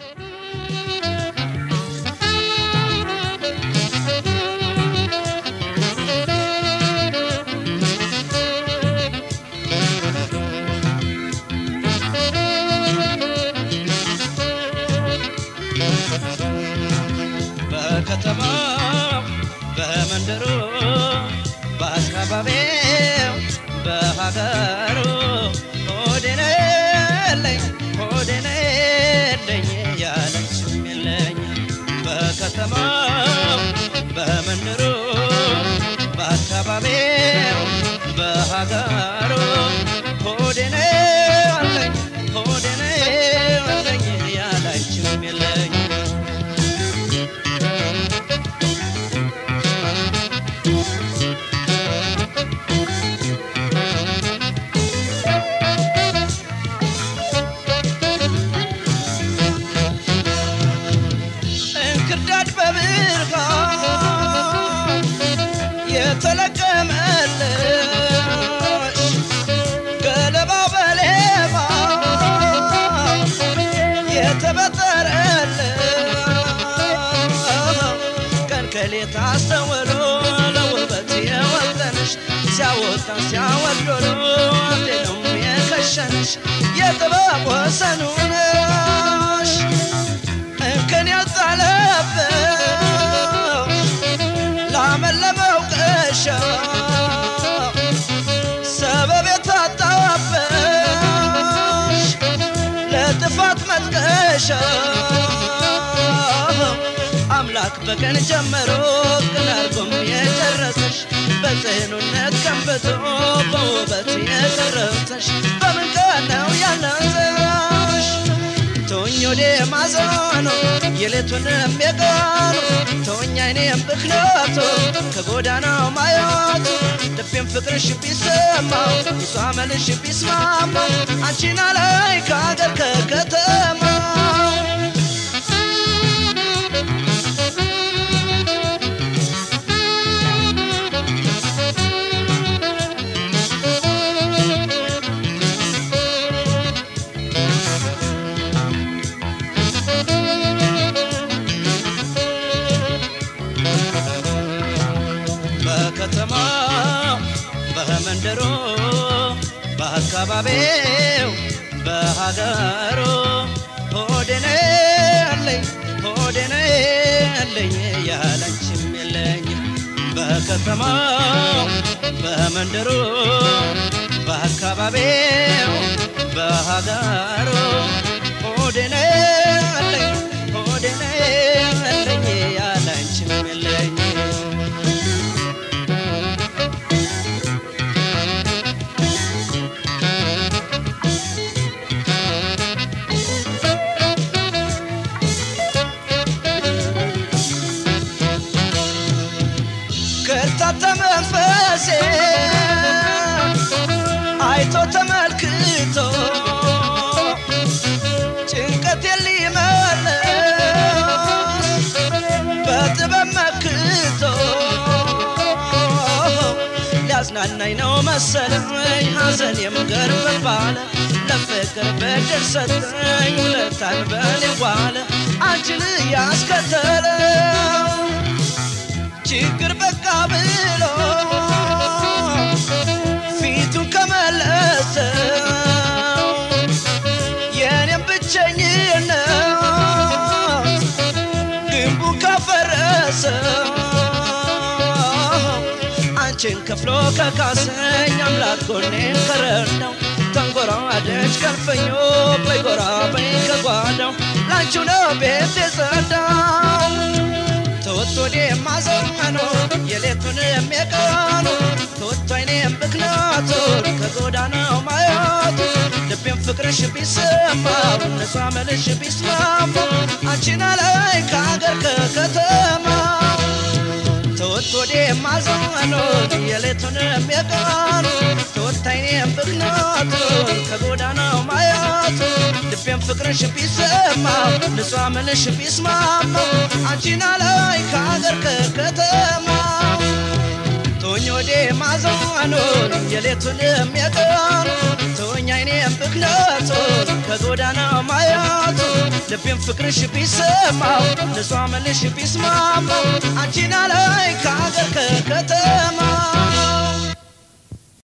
በከተማው በመንደሩ በአካባቢው በሀገሩ ሆዴነለኝ ሆዴነለኝ ያለችም የለኝ በከተማው በመንደሩ በአካባቢው በሀገሩ ሆዴነለኝ ሆዴነለኝ ያለችም የለኝ እንክርዳድ በብርሃን የተለቀመልሽ ገለባ በሌባ የተበጠረልሽ ቀን ከሌት አስተውሎ ለውበት የወጠንሽ ሲያወጣ ሲያወዶሎ አንዴ ነው የከሸንሽ የጥበብ ወሰኑ ነሽ እንከን ያጣለብሽ ላመለመው ቀሻ ሰበብ የታጣበሽ ለጥፋት መጥቀሻ አምላክ በቀን ጀመሮ ቅን አርጎም የጨረሰሽ በጽኑነት ገንብቶ በውበት የቀረብተሽ በምን ቀን ነው ያነሰሽ ተወኝ ወደ ማዘኑ የሌቱንም የቀኑ ተወኝ አይኔም ብክነቱ ከጎዳናው ማየቱ ልቤም ፍቅርሽ ቢሰማው ይሷ መልሽ ቢስማማው አንቺን አላይ ከአገር ከከተማው በከተማው በመንደሩ በአካባቢው በሀገሩ ሆዴነ ያለኝ ሆዴነ ያለኝ ያለንችም የለኝ በከተማው በመንደሩ በአካባቢው በሀገሩ ሆዴነ ያለኝ ሆዴነ ያለኝ ያለንችም የለኝ ከርታታ መንፈሴ አይቶ ተመልክቶ ጭንቀት ሊመልስ በጥበብ መክቶ ሊያዝናናኝ ነው መሰለኝ ሐዘኔም ገርም ባለ ለፍቅር በድር ሰጠኝ ውለታን በኔ ዋለ አንቺን ያስከተለው ችግር በቃ ብሎ ፊቱን ከመለሰው የኔም ብቸኝነት ግንቡን ካፈረሰው አንቺን ከፍሎ ከካሰኝ አምላክ ጎኔን ከረዳው ተንጎራደች ከልፈኞ በይጎራ በይ ከጓዳው ላንቺው ነው ቤት የጸዳው ተወቶ የማዘመኑ የሌቱን የሚቀኑ ተወቶ አይኔም ብክነቱ ከጎዳናው ማየቱ ልቤም ፍቅርሽ ቢሰማው ነፃ መልሽ ቢስማማው አንቺን አላይ ከአገር ከከተማው ተወቶ የማዘመኑ የሌቱን የሚቀኑ ተወቶ አይኔም ብክነቱ ከጎዳናው ማየቱ ልቤም ፍቅርሽ ቢሰማው ንጹሕ ምልሽ ቢስማማው አንቺን አላይ ከአገር ከከተማ ቶኞ የወዴ ማዘኑን የሌቱንም የቀኑ ተወኝ አይኔም ብክነቱን ከጎዳና ማያቱ ልቤም ፍቅርሽ ቢሰማው ንጹህ አመልሽ ቢስማማው አንቺ